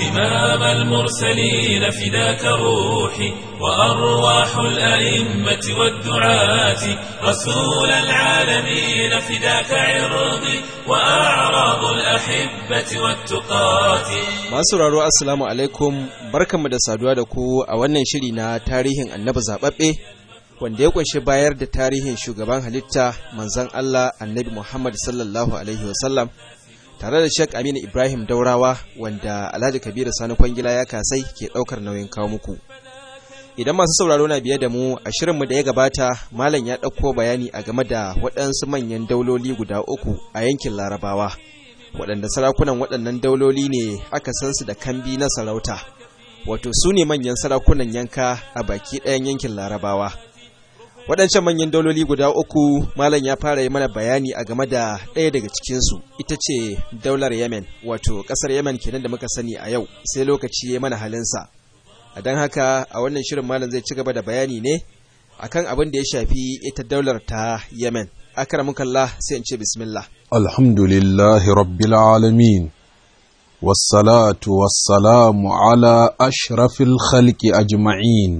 إمام المرسلين فداك روحي وأرواح الأئمة والدعاة رسول العالمين فداك عرضي وأعراض الأحبة والتقاة Masu raro Assalamu alaikum barkanmu da saduwa da ku a wannan shiri na tarihin annabi zaɓaɓɓe wanda ya kunshi bayar da tarihin shugaban halitta manzon Allah annabi Muhammad sallallahu alaihi wasallam tare da Sheikh Aminu Ibrahim Daurawa wanda Alhaji Kabiru Sani Kwangila ya kasai ke ɗaukar nauyin kawo muku. Idan masu sauraro na biye da mu a shirinmu da ya gabata Malam ya ɗauko bayani a game da waɗansu manyan dauloli guda uku a yankin Larabawa. waɗanda sarakunan waɗannan dauloli ne aka san su da kambi na sarauta wato su ne manyan sarakunan yanka a baki ɗayan yankin larabawa waɗancan manyan dauloli guda uku malam ya fara yi mana bayani a game da ɗaya daga cikinsu ita ce daular yemen wato ƙasar yemen kenan da muka sani a yau sai lokaci ya mana halinsa a don haka a wannan shirin malam zai ci gaba da bayani ne akan abin da ya shafi ita daular ta yemen akramukallah sai in ce bismillah الحمد لله رب العالمين والصلاة والسلام على أشرف الخلق أجمعين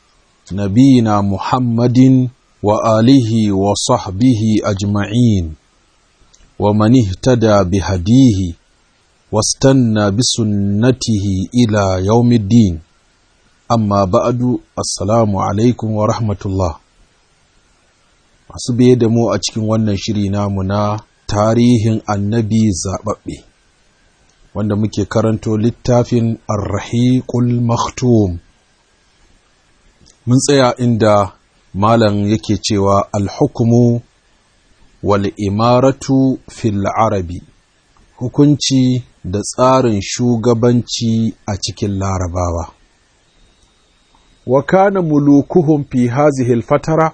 نبينا محمد وآله وصحبه أجمعين ومن اهتدى بهديه واستنى بسنته إلى يوم الدين أما بعد السلام عليكم ورحمة الله masu biye da mu a cikin wannan shiri namu na tarihin annabi zaɓaɓɓe wanda muke karanto littafin arrahiqul maktum mun tsaya inda malam yake cewa alhukumu wal imaratu fil arabi hukunci da tsarin shugabanci a cikin larabawa wa kana mulukuhum fi hazihi al-fatara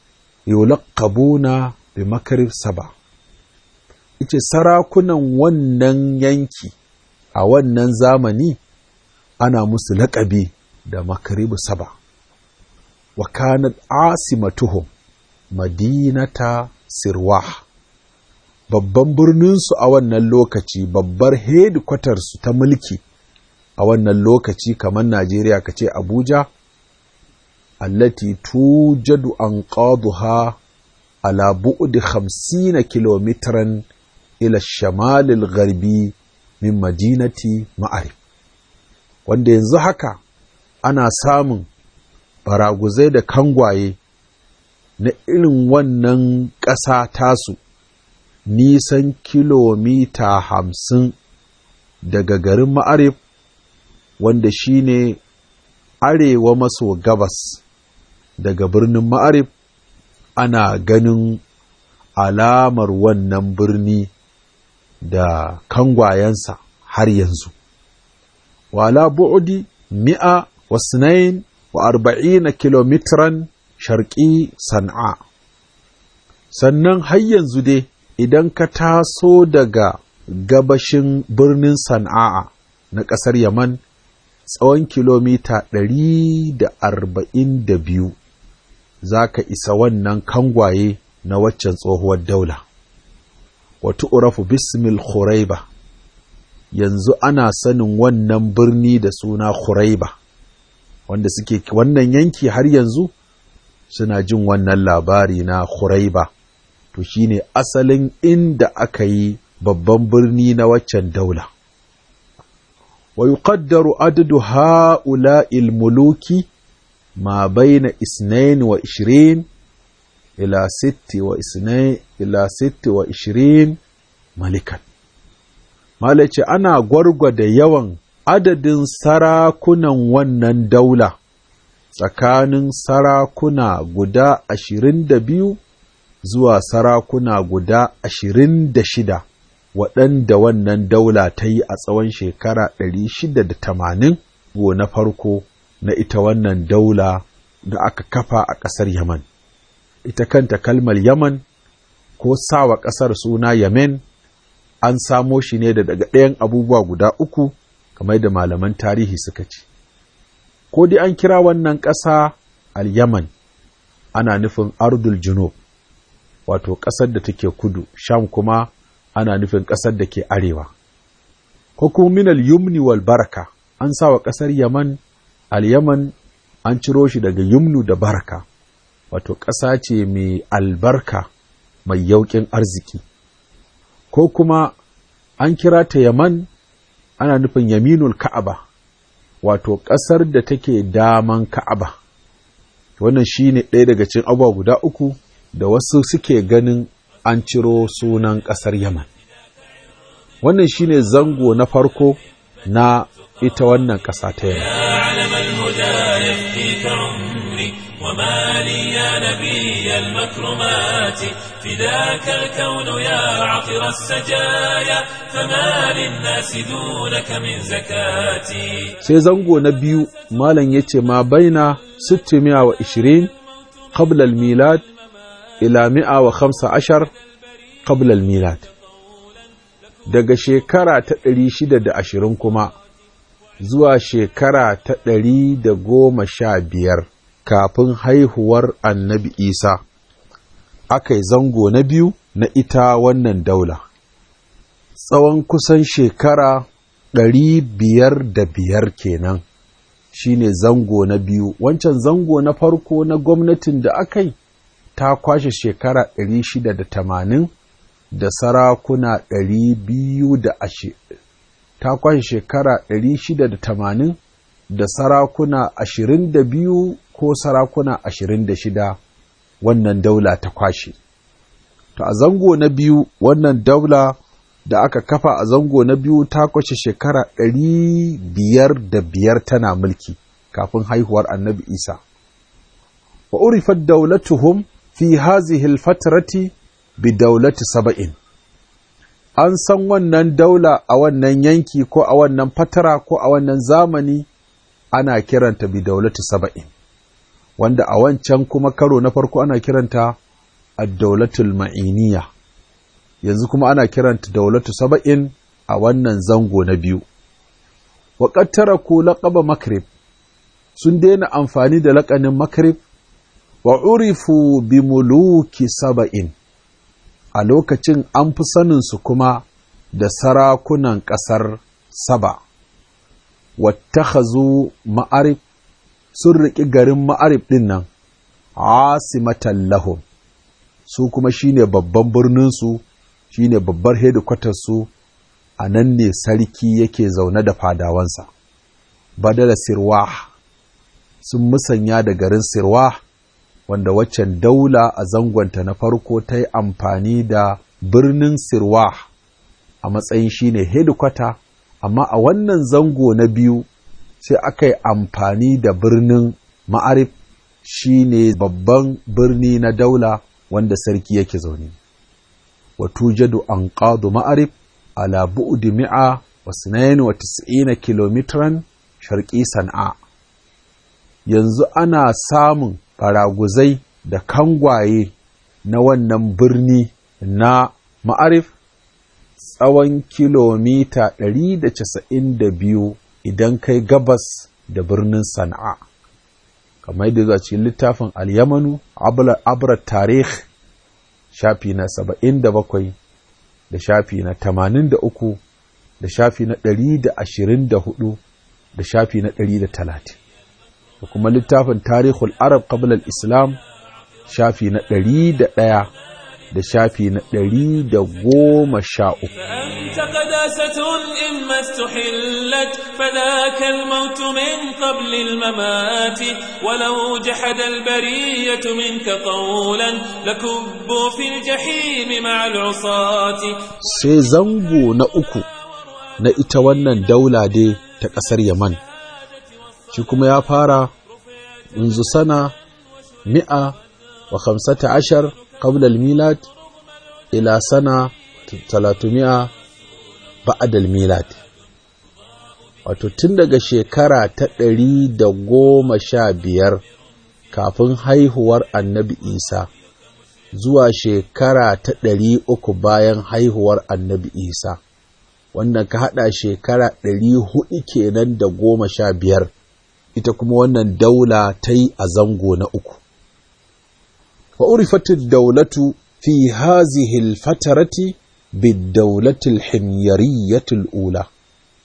yulaqabuna bi makarib saba ice sarakunan wannan yanki a wannan zamani ana musu laƙabi da makaribu saba wa kanat asimatuhum madinata sirwah babban birninsu a wannan lokaci babbar hedikwatarsu ta mulki a wannan lokaci kamar najeriya ka ce abuja allati tujadu anqaduha ala bu'di 50 kilometran ila shamal al-gharbi min madinati ma'arib wanda yanzu haka ana samun baraguzai da kangwaye na irin wannan ƙasa tasu nisan kilomita hamsin daga garin ma'arib wanda shine arewa maso gabas daga birnin ma'arib ana ganin alamar wannan birni da kangwayensa har yanzu wala bu'udi mi'a wa sinain wa arba'ina kilomitran sharƙi san'a sannan har yanzu dai idan ka taso daga gabashin birnin san'a na ƙasar yaman tsawon kilomita ɗari da arba'in da biyu za ka isa wannan kangwaye na waccan tsohuwar daula. Wata urafu bismil Khuraiba yanzu ana sanin wannan birni da suna Khuraiba wanda suke wannan yanki har yanzu suna jin wannan labari na Khuraiba to shine asalin inda aka yi babban birni na waccan daula. ويقدر عدد هؤلاء الملوك ما بين اثنين وعشرين إلى ست وإثنين إلى ست وعشرين ملكا مالك أنا غرغد يوان adadin sarakunan wannan daula tsakanin sarakuna guda ashirin da biyu zuwa sarakuna guda ashirin da shida waɗanda wannan daula ta yi a tsawon shekara ɗari shida da tamanin go na farko na ita wannan daula da aka kafa a ƙasar Yaman. Ita kanta kalmar Yaman ko sawa ƙasar suna Yemen an samo shi ne da daga ɗayan abubuwa guda uku kamar da malaman tarihi suka ce. Ko dai an kira wannan ƙasa al-Yaman ana nufin Ardul Junub, wato ƙasar da take kudu, Sham kuma ana nufin ƙasar da ke arewa. ko kuma min al-yumni wal baraka an sa wa ƙasar yaman al-yaman an ciro shi daga yumnu da baraka wato ƙasa ce mai albarka mai yauƙin arziki ko kuma an kira ta yaman ana nufin yaminul ka'aba wato ƙasar da take daman ka'aba wannan shi ne ɗaya daga cikin abubuwa guda uku da wasu suke ganin an ciro sunan ƙasar yaman wannan shi ne zango na farko na ita wannan ƙasa ta yaman وما لي يا نبي المكرمات فداك الكون يا عطر السجايا فما للناس دونك من زكاتي sai zango na biyu malam yace ma baina 620 qabla al-milad ila 115 qabla al-milad daga shekara ta 620 kuma zuwa shekara ta 115 kafin haihuwar annabi Isa, aka yi zango na biyu na ita wannan daula. Tsawon kusan shekara ɗari biyar da biyar kenan shi ne zango na biyu, wancan zango na farko na gwamnatin da aka yi ta kwashe shekara ɗari shida da tamanin da sarakuna ɗari biyu da ashe. Ta kwashe shekara ɗari shida da tamanin da sarakuna ashirin da biyu ko sarakuna ashirin da shida wannan daula ta kwashe. To a zango na biyu wannan daula da aka kafa a zango na biyu ta kwashe shekara ɗari biyar da biyar tana mulki kafin haihuwar annabi Isa. Wa urifat daulatuhum fi hazihi alfatrati bi daulati saba'in. An san wannan daula a wannan yanki ko a wannan fatara ko a wannan zamani ana kiranta bi daulati saba'in. wanda a wancan kuma karo na farko ana kiranta ad-daulatul ma'iniya yanzu kuma ana kiranta daulatu saba'in a wannan zango na biyu wa qad taraku laqaba makrib sun daina amfani da laƙanin makrib wa urifu bi muluki saba'in a lokacin an fi sanin su kuma da sarakunan ƙasar saba wattakhazu ma'arif sun riƙi garin ma'arif ɗin nan, asimatan lahum, su kuma shi ne babban birninsu, shi ne babbar hedikwatarsu, a nan ne sarki yake zaune da fadawansa. Badala Sirwa sun musanya da garin Sirwa, wanda waccan daula a zangonta na farko ta yi amfani da birnin Sirwa a matsayin shi ne hedikwata, amma a wannan zango na biyu sai aka yi amfani da birnin ma'arif shi ne babban birni na daula wanda sarki yake zaune. Wato jadu an ƙadu ma'arif ala bu'udi mi'a wa sinayen wa tis'ina kilomitran sharƙi san'a. Yanzu ana samun faraguzai da kangwaye na wannan birni na ma'arif tsawon kilomita 192 idan kai gabas da birnin sana'a kamar yadda zuwa cikin littafin al-yamanu abra tarih shafi na 77 da shafi na 83 da shafi na 124 da shafi na 130 da kuma littafin tarihul arab qabla al-islam shafi na 101 da shafi na ɗari da goma sha uku. فأنت قداسة إما استحلت فذاك الموت من قبل الممات ولو جحد البرية منك قولا لكبوا في الجحيم مع العصاة Sai zango na uku na ita wannan daula dai ta ƙasar Yaman, shi kuma ya fara منذ sana mi'a wa khamsata ashar قبل الميلاد إلى سنة 300 بعد الميلاد wato tun daga shekara ta ɗari da goma sha biyar kafin haihuwar annabi isa zuwa shekara ta ɗari uku bayan haihuwar annabi isa wannan ka haɗa shekara ɗari hudu kenan da goma sha biyar ita kuma wannan daula ta yi a zango na uku وعرفت الدولة في هذه الفترة بالدولة الحميرية الأولى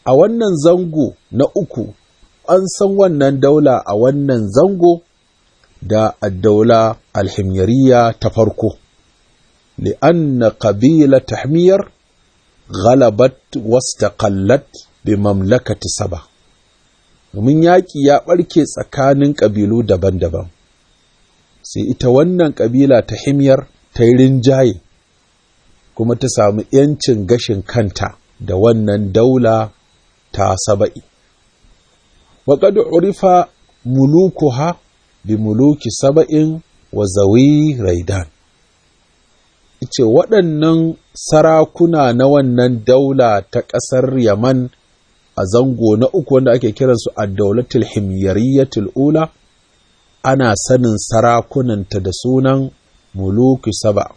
a wannan zango na uku an san wannan daula a wannan zango da addaula alhimyariya ta farko li'anna qabila tahmiyar ghalabat wastaqallat bi mamlakati saba domin yaƙi ya ɓarke tsakanin ƙabilu daban-daban sai ita wannan ƙabila ta himyar ta yi rinjaye kuma ta samu ‘yancin gashin kanta da wannan daula ta saba'i. Waƙadu urifa mulukuha bi muluki saba'in wa zawi raidan. Ice waɗannan sarakuna na wannan daula ta ƙasar Yaman a zango na uku wanda ake kiransu a daulatul himyariyatul ula ana sanin sarakunanta da sunan muluki saba.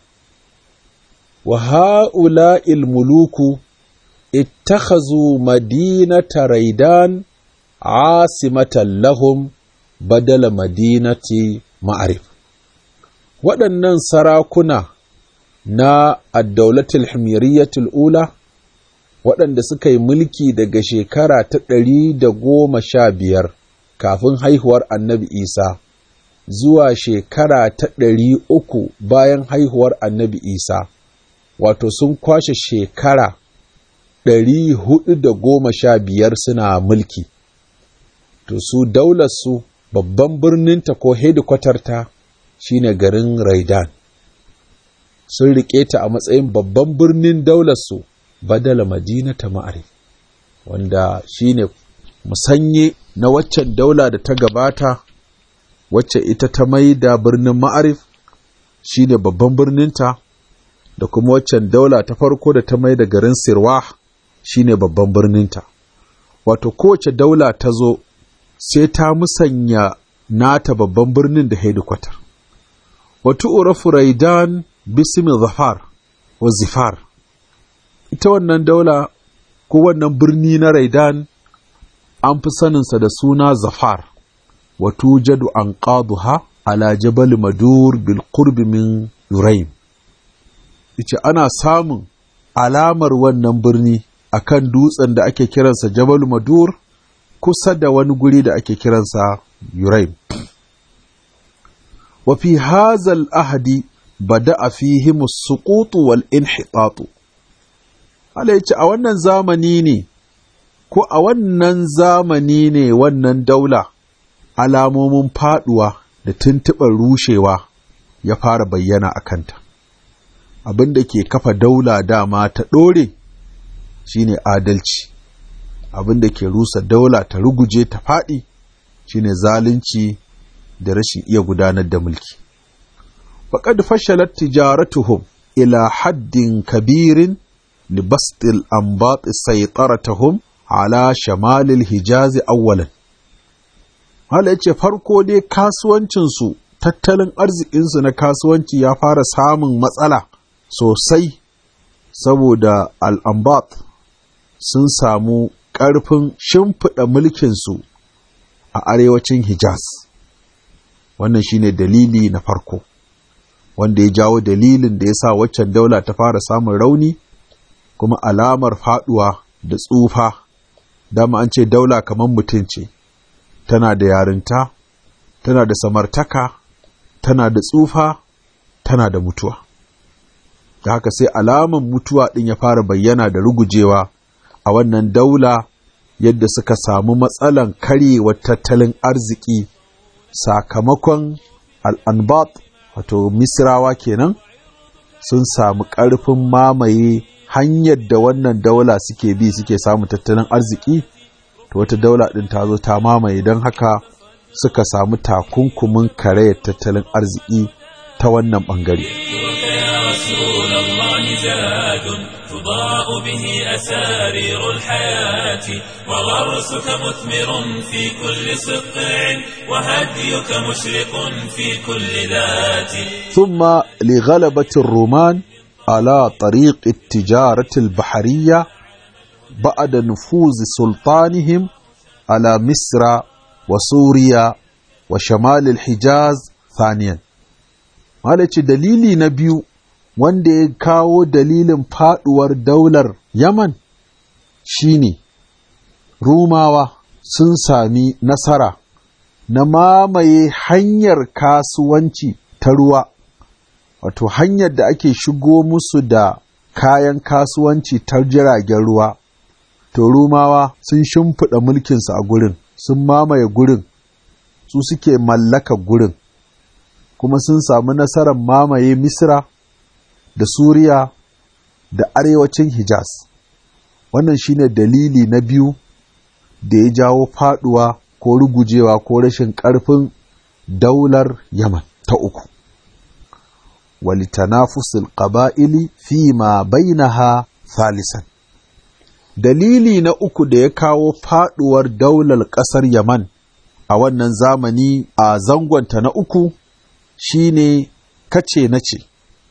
Wa ha'ula'il muluku اتخذوا مدينة ريدان عاصمة لهم بدل مدينة معرف waɗannan sarakuna na addaulatul himyariyatul ula waɗanda suka yi mulki daga shekara ta ɗari da goma sha biyar kafin haihuwar annabi isa zuwa shekara ta ɗari uku bayan haihuwar annabi isa wato sun kwashe shekara ɗari hudu da goma sha biyar suna mulki, to su daularsu babban birninta ko hedikwatarta shi ne garin Raidan. Sun riƙe ta a matsayin babban birnin daularsu badala madina ta ma'arif, wanda shi ne musanye na waccan daula da ta gabata, wacce ita ta mai da birnin ma'arif shi ne babban birninta, da kuma waccan daula ta farko da ta mai da garin Sirwah. shine babban birninta wato kowace daula ta zo sai ta musanya nata babban birnin da hedikwatar wato urafu raidan bismi zafar wa zifar ita wannan daula ko wannan birni na raidan an fi saninsa da suna zafar wato jadu an qaduha ala jabal madur bil qurbi min yuraim ice ana samun alamar wannan birni akan dutsen da ake kiransa Jabal Madur kusa da wani guri da ake kiransa Yuraim. Wa fi hazal ahadi bada fihi musuqutu wal inhitatu. Allah yace a wannan zamani ne ko a wannan zamani ne wannan daula alamomin faduwa da tuntuɓar rushewa ya fara bayyana a kanta. Abin da ke kafa daula dama ta ɗore shine adalci abin da ke rusa daula ta ruguje ta faɗi shine zalunci da rashin iya gudanar da mulki faqad fashalat tijaratuhum ila haddin kabirin libastil anbat saytaratuhum ala shamalil hijazi awwalan hala yace farko dai kasuwancinsu tattalin arzikinsu na kasuwanci ya fara samun matsala sosai saboda al'ambat sun samu ƙarfin shimfiɗa mulkinsu a arewacin Hijaz. Wannan shine dalili na farko, wanda ya jawo dalilin da ya sa waccan daula ta fara samun rauni, kuma alamar faɗuwa da tsufa, dama an ce daula kamar mutum ce, tana da yarinta, tana da samartaka, tana da tsufa, tana da mutuwa. Da haka sai alaman mutuwa ɗin ya fara bayyana da rugujewa. a wannan daula yadda suka samu matsalan karyewar tattalin arziki sakamakon al'anbat wato misrawa kenan sun samu ƙarfin mamaye hanyar da wannan daula suke bi suke samu tattalin arziki to wata daula ɗin ta zo ta mamaye don haka suka samu takunkumin karayar tattalin arziki ta wannan ɓangare. تضاء به أسارير الحياة وغرسك مثمر في كل سقع وهديك مشرق في كل ذات ثم لغلبة الرومان على طريق التجارة البحرية بعد نفوذ سلطانهم على مصر وسوريا وشمال الحجاز ثانيا ما دليلي نبيو wanda ya kawo dalilin faduwar daular Yaman shine rumawa sun sami nasara na mamaye hanyar kasuwanci ta ruwa wato hanyar da ake shigo musu da kayan kasuwanci ta jiragen ruwa to rumawa sun shimfiɗa mulkinsu a gurin sun mamaye gurin su suke mallaka gurin kuma sun samu nasarar mamaye misra da suriya da arewacin hijaz wannan shine dalili na biyu da ya jawo faduwa ko rugujewa ko rashin ƙarfin daular yaman ta uku walitanafusul ƙaba'ili fi ma bainaha thalisan dalili na uku da ya kawo faduwar daular ƙasar yaman a wannan zamani a zangonta na uku shine kace na ce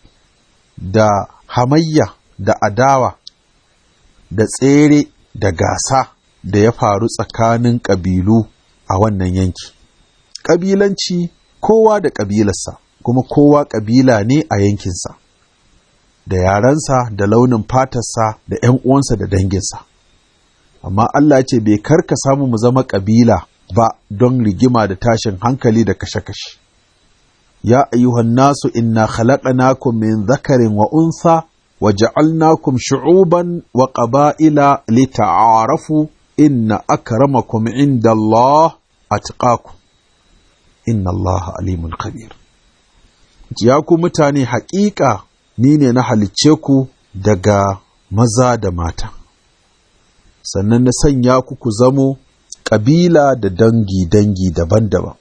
da hamayya da adawa da tsere da gasa da ya faru tsakanin ƙabilu a wannan yanki. Ƙabilanci kowa da ƙabilarsa, kuma kowa ƙabila ne a yankinsa, da yarensa da launin fatarsa da ‘yan uwansa da danginsa. Amma Allah ce bai karka samu mu zama ƙabila ba don rigima da tashin hankali da kashe-kashe. Ya ayyuhan nasu inna khalaqnakum min zakarin wa unsa wa ja'alnakum shu'uban wa qaba'ila lita'arafu inna akramakum inda Allah atqakum inna Allah alimun khabir ya ku mutane haƙiƙa ni ne na halicce ku daga maza da mata sannan na sanya ku ku zamo ƙabila da dangi-dangi daban-daban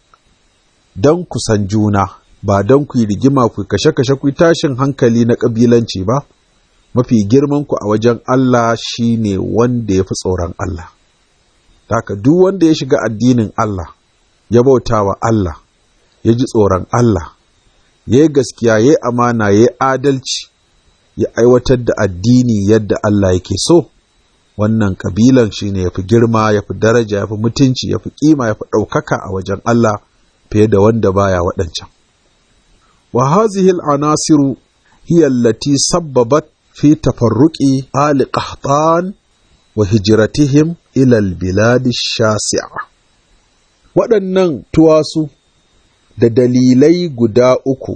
don ku san juna ba don ku yi rigima ku kashe-kashe ku tashin hankali na ƙabilanci ba mafi girman ku a wajen Allah shine wanda ya fi tsoron Allah haka duk wanda ya shiga addinin Allah ya bauta wa Allah ya ji tsoron Allah ya yi gaskiya ya yi amana ya yi adalci ya aiwatar da addini yadda Allah yake so wannan kabilan shine ya fi girma ya fi daraja ya fi mutunci ya fi kima ya fi ɗaukaka a wajen Allah fiye da wanda baya waɗancan wa hazihil anasiru hiya allati sabbabat fi tafarruqi ali qahtan wa hijratihim ila albilad shasi'a waɗannan tuwasu da dalilai guda uku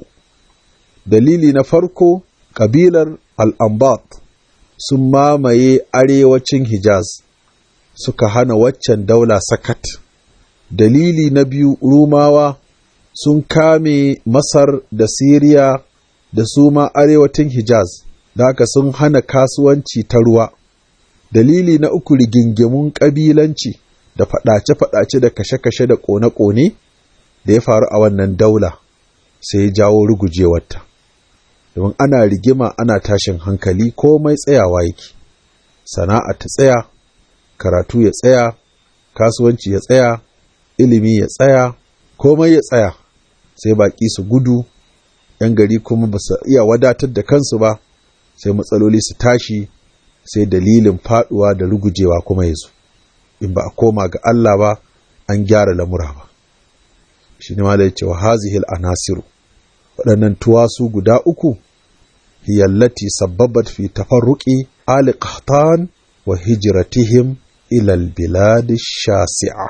dalili na farko kabilar al'ambat sun mamaye arewacin hijaz suka hana waccan daula sakat dalili na biyu rumawa sun kame masar da siriya da su ma arewacin hijaz da haka sun hana kasuwanci ta ruwa dalili na uku rigingimun ƙabilanci da faɗace-faɗace da kashe-kashe da ƙone-ƙone da ya faru a wannan daula sai ya jawo rugujewarta domin ana rigima ana tashin hankali komai tsayawa yake sana'a ta tsaya karatu ya tsaya kasuwanci ya tsaya ilimi ya tsaya komai ya tsaya sai baƙi su gudu ‘yan gari kuma ba su iya wadatar da kansu ba sai matsaloli su tashi sai dalilin faduwa da rugujewa kuma ya zo in ba a koma ga Allah ba an gyara lamura ba shi ne malai cewa hazihil anasiru waɗannan tuwasu guda uku hiyallati sabbabat fi tafarruqi ali qahtan wa hijratihim ila albilad shasi'a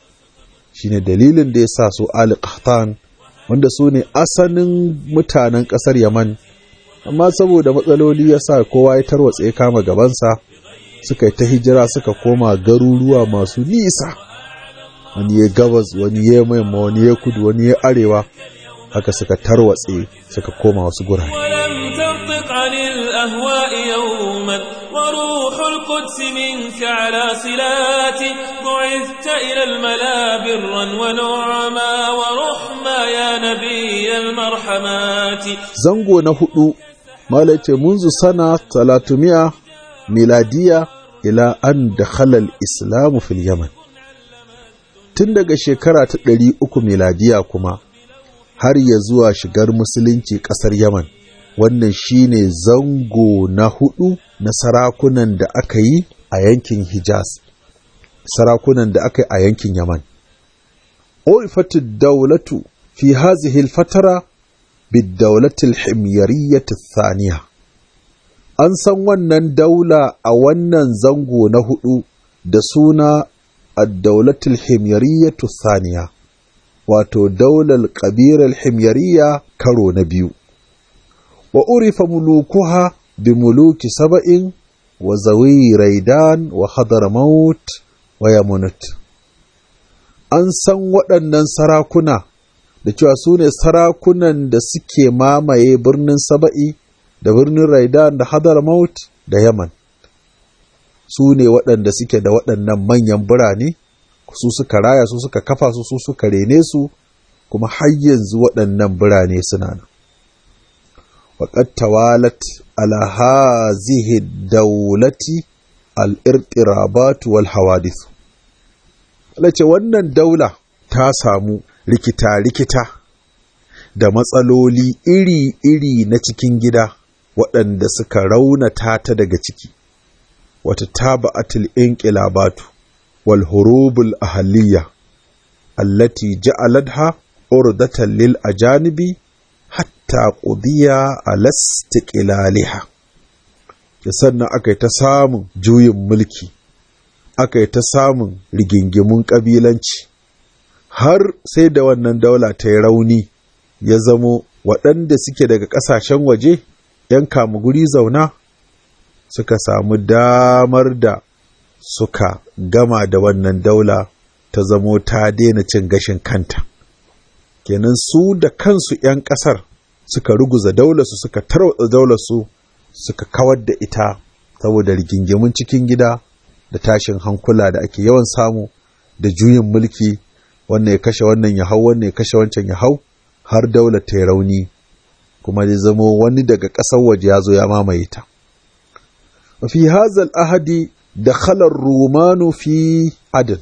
shine dalilin da ya sa su ali qahtan wanda su ne asalin mutanen ƙasar yaman amma saboda matsaloli ya sa kowa ya tarwatse ya kama gabansa suka yi ta hijira suka koma garuruwa masu nisa wani ya gabas wani ya yamma wani ya kudu wani ya arewa haka suka tarwatse suka koma wasu gurare ولم تنطق عن الأهواء يوما وروح القدس منك على صلات بعثت إلى الملا برا ونعما ورحما يا نبي المرحمات zango na hudu malace munzu sana talatumiya miladiya ila an dakhala al-islamu fil yaman tun daga shekara ta ɗari uku miladiya kuma har ya zuwa shigar musulunci ƙasar yaman wannan shine zango na hudu na sarakunan da aka yi a yankin hijaz sarakunan da aka yi a yankin yaman urifatu daulatu fi hazihi al-fatara بالدولة الحميرية الثانية an san wannan daula a wannan zango na hudu da suna addaulatul himyariyyatu thaniya wato daular ƙabilar himyariya karo na biyu wa urifa mulukuha bi muluki saba'in wa zawi raidan wa hadramaut wa yamunut an san waɗannan sarakuna da cewa su ne sarakunan da suke mamaye birnin saba'i da birnin raidan da hadramaut da yaman su ne waɗanda suke da waɗannan manyan birane su suka raya su suka kafa su su suka rene su kuma har yanzu waɗannan birane suna nan وقد توالت على هذه الدولة الارترابات والحوادث lace wannan daula ta samu rikita-rikita da matsaloli iri-iri na cikin gida waɗanda suka raunata ta daga ciki wata taba'atul inqilabatu wal hurubul ahaliya allati ja'aladha urdatan lil ajanibi hatta ƙudiya a lastiƙilaliha sannan aka yi ta samun juyin mulki aka yi ta samun rigingimun ƙabilanci har sai da wannan daula ta yi rauni ya zamo waɗanda suke daga ƙasashen waje ‘yan guri zauna suka samu damar da suka gama da wannan daula ta zamo ta daina cin gashin kanta. kenan su da kansu 'yan ƙasar suka ruguza daularsu suka tarwatsa daularsu suka kawar da ita saboda rigingimun cikin gida da tashin hankula da ake yawan samu da juyin mulki wannan ya kashe wannan ya hau wannan ya kashe wancan ya hau har daular ta rauni kuma ya zamo wani daga ƙasar waje ya zo ya mamaye ta fi hazal ahadi da khalar rumanu fi adin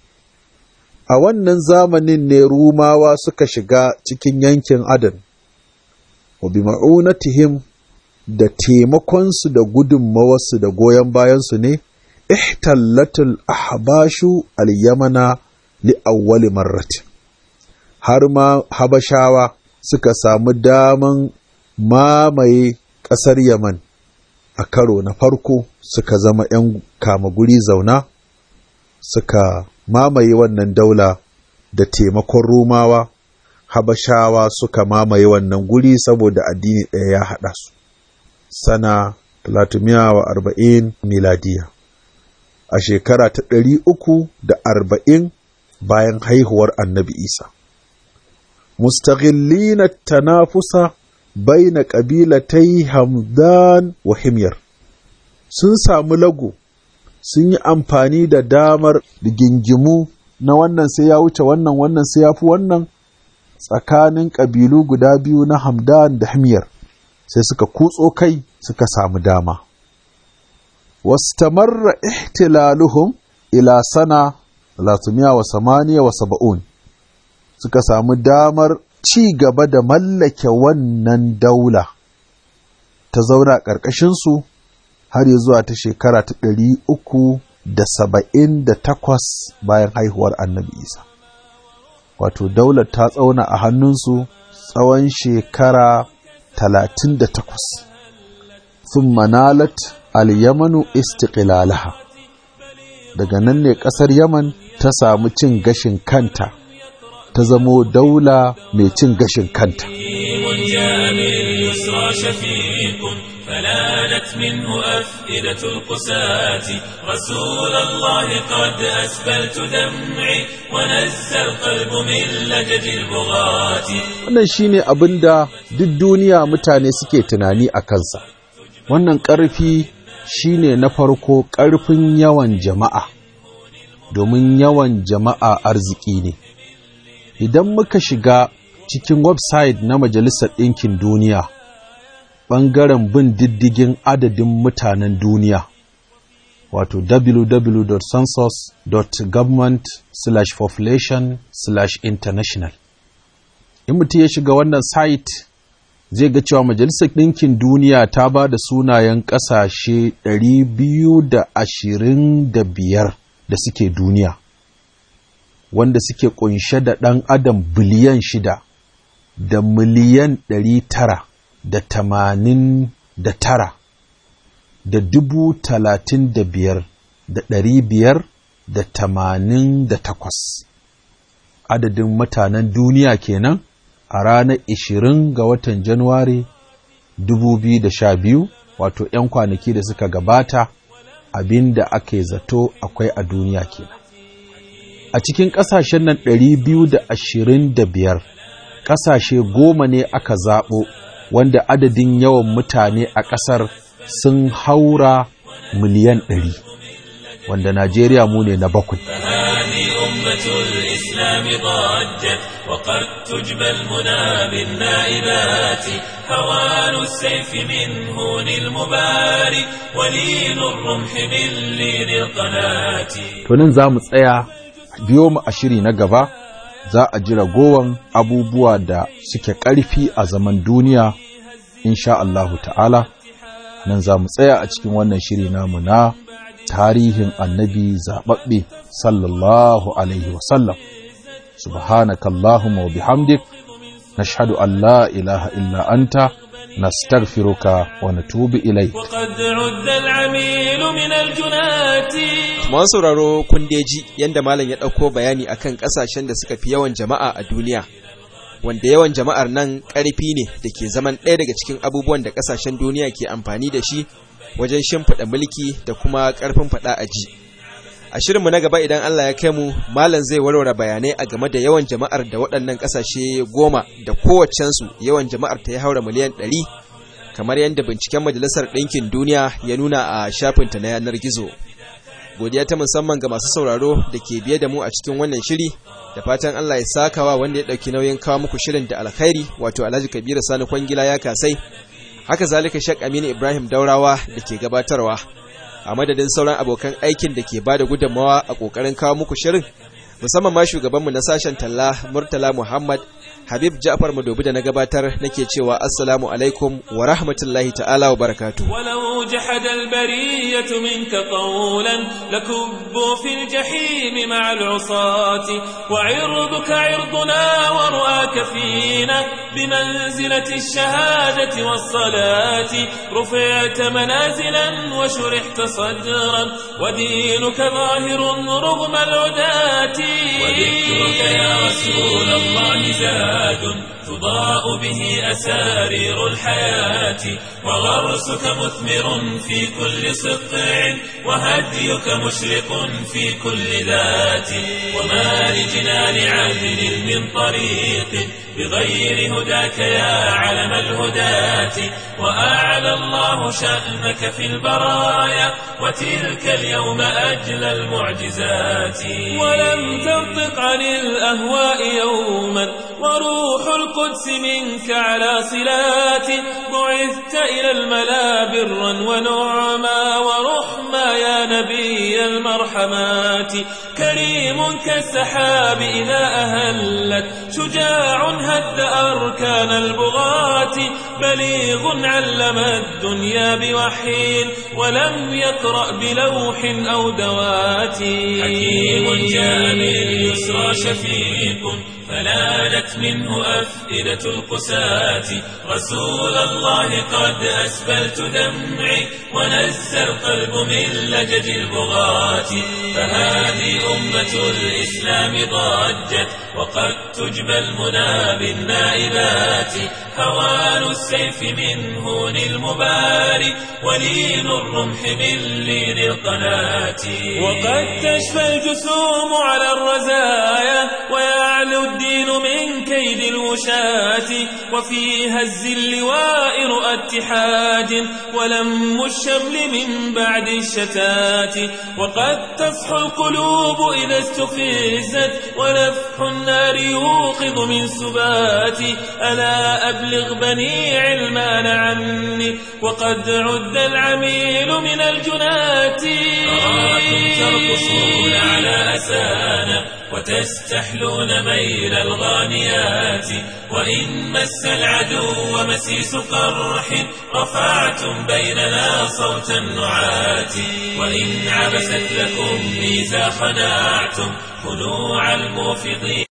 a wannan zamanin ne rumawa suka shiga cikin yankin adan wa bi ma'unatihim da taimakonsu da gudunmawarsu da goyon bayansu ne ihtallatul ahbashu al-yamana li awwali marrati har ma habashawa suka samu daman mamaye ƙasar yaman a karo na farko suka zama 'yan kama guri zauna suka mamaye wannan daula da taimakon Rumawa, Habashawa suka mamaye wannan guri saboda addini ɗaya ya haɗa su. Sana arba'in miladiya. A shekara ta ɗari uku da arba'in bayan haihuwar annabi Isa. Mustaghillina tanafusa baina ƙabilatai Hamdan wa Himyar. Sun samu lago sun yi amfani da damar rigingimu na wannan sai ya wuce wannan wannan sai ya fi wannan tsakanin ƙabilu guda biyu na hamdan da himyar sai suka kutso kai suka samu dama wastamarra ihtilaluhum ila sana latumiya wa samaniya wa saba'un suka samu damar ci gaba da mallake wannan daula ta zauna ƙarƙashinsu har ya zuwa ta shekara ta ɗari uku da saba'in da takwas bayan haihuwar annabi isa wato daular ta tsauna a hannunsu tsawon shekara talatin da takwas sun manalat al-yamanu istiqlalaha daga nan ne ƙasar yaman ta samu cin gashin kanta ta zamo daula mai cin gashin kanta فلانت منه أفئدة القساة رسول الله قد أسبلت دمعي ونزى القلب من لجج البغاة wannan shine abin da duk duniya mutane suke tunani a kansa wannan ƙarfi shine na farko ƙarfin yawan jama'a domin yawan jama'a arziki ne idan muka shiga cikin website na majalisar ɗinkin duniya ɓangaren bin diddigin adadin mutanen duniya wato www.census.government/population/international in mutum ya shiga wannan site zai ga cewa majalisar ɗinkin duniya ta ba da sunayen ƙasashe 225 da suke duniya wanda suke ƙunshe da ɗan adam biliyan shida da miliyan ɗari tara da tamanin da tara da dubu talatin da biyar da ɗari biyar da tamanin da takwas adadin mutanen duniya kenan a ranar ishirin ga watan januwari dubu biyu da sha biyu wato ‘yan kwanaki da suka gabata abin da ake zato akwai a duniya kenan a cikin ƙasashen nan ɗari biyu da ashirin da biyar ƙasashe goma ne aka zaɓo wanda adadin yawan mutane a ƙasar sun haura miliyan ɗari wanda Najeriya mu ne na bakwai. فهذه أمة الإسلام ضجت وقد تجبى المنى بالنائبات هوان السيف من هون المبارك ولين الرمح من لين القناة To nan za mu tsaya biyo mu a shiri na gaba za a ji ragowan abubuwa da suke ƙarfi a zaman duniya insha Allahu ta'ala nan za mu tsaya a cikin wannan shiri namu na tarihin annabi zaɓaɓɓe sallallahu alaihi wasallam subhanakallahumma wa bihamdik nashhadu an la ilaha illa anta nastaghfiruka wa natubu ilayk وقد عد العميل من الجنات Masu sauraro kun dai ji yadda malam ya ɗauko bayani akan ƙasashen da suka fi yawan jama'a a duniya wanda yawan jama'ar nan ƙarfi ne da ke zaman ɗaya daga cikin abubuwan da ƙasashen duniya ke amfani da shi wajen shimfiɗa mulki da kuma ƙarfin faɗa a ji a shirinmu na gaba idan Allah ya kai mu malam zai warware bayanai a game da yawan jama'ar da waɗannan ƙasashe goma da kowaccensu yawan jama'ar ta ya haura miliyan ɗari kamar yadda binciken majalisar ɗinkin duniya ya nuna a shafinta na yanar gizo godiya ta musamman ga masu sauraro da ke biye da mu a cikin wannan shiri da fatan Allah ya sakawa wanda ya ɗauki nauyin kawo muku shirin da alkhairi wato Alhaji Kabiru Sani Kwangila ya kasai haka zalika Sheikh Aminu Ibrahim Daurawa da ke gabatarwa a madadin sauran abokan aikin da ke bada gudunmawa a kokarin kawo muku shirin musamman ma shugabanmu na sashen talla Murtala Muhammad Habib Ja'far Madobi da na gabatar nake cewa assalamu alaikum wa rahmatullahi ta'ala wa barakatuh ولو جحد البرية منك قولا لكبوا في الجحيم مع العصاة وعرضك عرضنا ورؤاك فينا بمنزلة الشهادة والصلاة رفعت منازلا وشرحت صدرا ودينك ظاهر رغم العداة وذكرك يا رسول الله زاد تضاء به أسارير الحياة وغرسك مثمر في كل سطع وهديك مشرق في كل ذات وما لجنان عدل من طريق بغير هداك يا علم الهداة وأعلى الله شأنك في البرايا وتلك اليوم أجلى المعجزات ولم تنطق عن الأهواء يوما وروح القدس منك على صلات بعثت إلى الملا برا ونعما ورحما يا نبي المرحمات كريم كالسحاب إذا أهلت شجاع هد أركان البغاة بليغ علم الدنيا بوحي ولم يقرأ بلوح أو دوات حكيم جاء باليسرى شفيق فنالت منه أفئدة القساة رسول الله قد أسبلت دمعي ونزى القلب من لجد البغاة فهذه أمة الإسلام ضجت وقد تجبى المنى بالنائبات هوان السيف من هون المبارك ولين الرمح من لين القناة وقد تشفى الجسوم على الرزايا ويعلو الدين من كيد الوشاة وفي هز اللواء رؤى اتحاد ولم الشمل من بعد الشتات وقد تصحو القلوب إذا استفزت ونفح النار يوقظ من سبات ألا أبلغ بني علمان عني وقد عد العميل من الجنات أراكم ترقصون على أسانا وتستحلون ميل الغانيات وإن مس العدو مسيس قرح رفعتم بيننا صوت النعات وإن عبست لكم ميزا خنعتم خنوع الموفضين